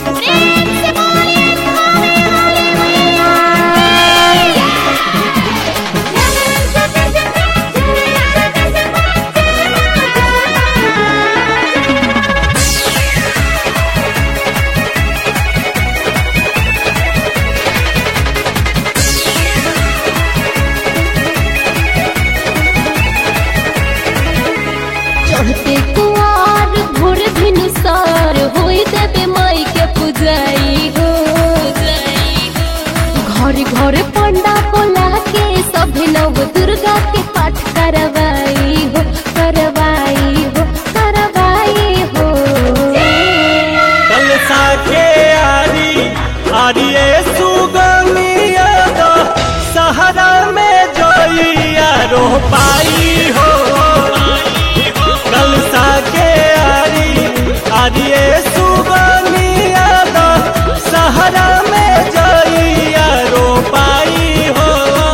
चढ़ते कुआर भोर भिनुसार होई देवे माई के पुजाई हो घर घर पंडा बोला के सभे नव दुर्गा के पाठ करवाई हो करवाई हो करवाई हो कल साके आरी आरिये सुगमिया दा सहारा में जोइया रो पाई हो कल साके आरी आरिये सुगमिया दा सहारा में जोइया रो पाई हो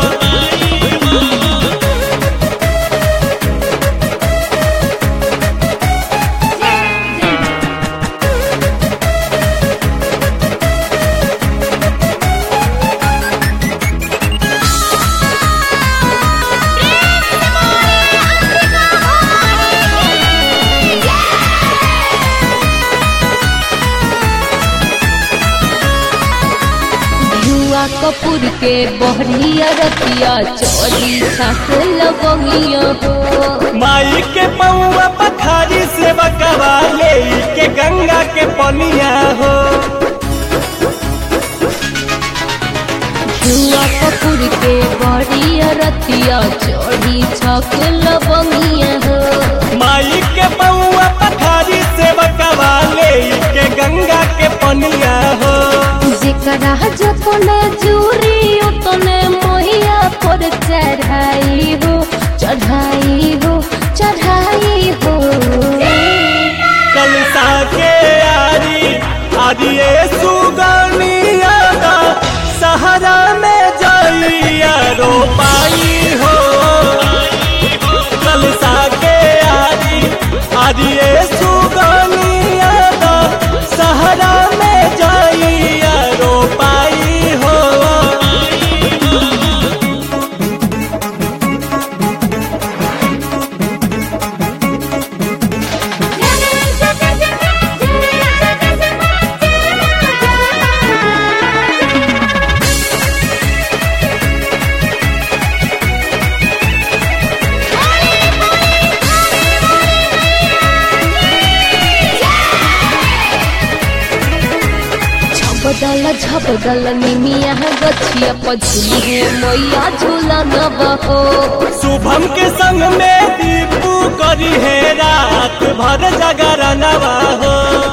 युवा कपूर के बहरिया रतिया चोरी छाक लगमिया हो माई के पौवा पखारी से बकवा ले के गंगा के पनिया हो जुआ कपूर के बड़िया रतिया चोरी छक लबंगिया हो माई के पौवा पखारी से बकवा ले के गंगा के पनिया हो जेकरा जतने जूरी उतने मोहिया पर चढ़ाई हो चढ़ाई हो चढ़ाई हो कल साके आरी आदिए सुगनिया दा सहारा में जाइया रो पाई हो कल साके आरी आदिए सुगनिया दा सहारा में जाइया रो पाई हो झपदल झपदल निमिया गछिया पझुली है मैया झूला न बहो शुभम के संग में दीपू करी है रात भर जगरनवा हो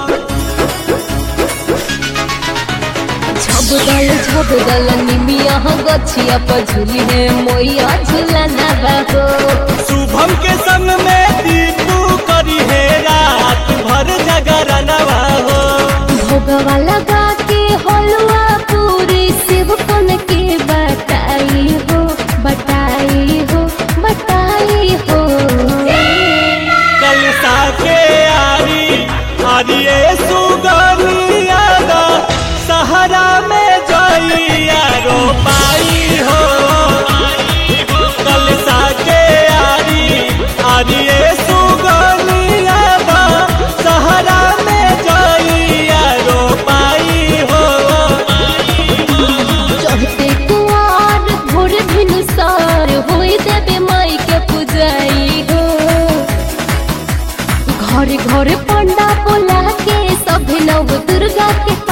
झपदल झपदल निमिया गछिया पझुली है मैया झूला न बहो शुभम के संग में दीपू करी है रात भर जगरनवा हो भोगवा लगा के हलवा पूरी शिव कन के बताई हो बताई हो बताई हो कल साके आरी आरिये सुगनिया दा सहारा में जाइया रो पाई हो कल साके आरी आरिये सुगनिया दा सहारा में जाइया रो पाई हो चढ़ते कुआर भोर भिनुसार होई देवे माई के पुजाई हो घर घर पंडा बोला के सभे नव दुर्गा के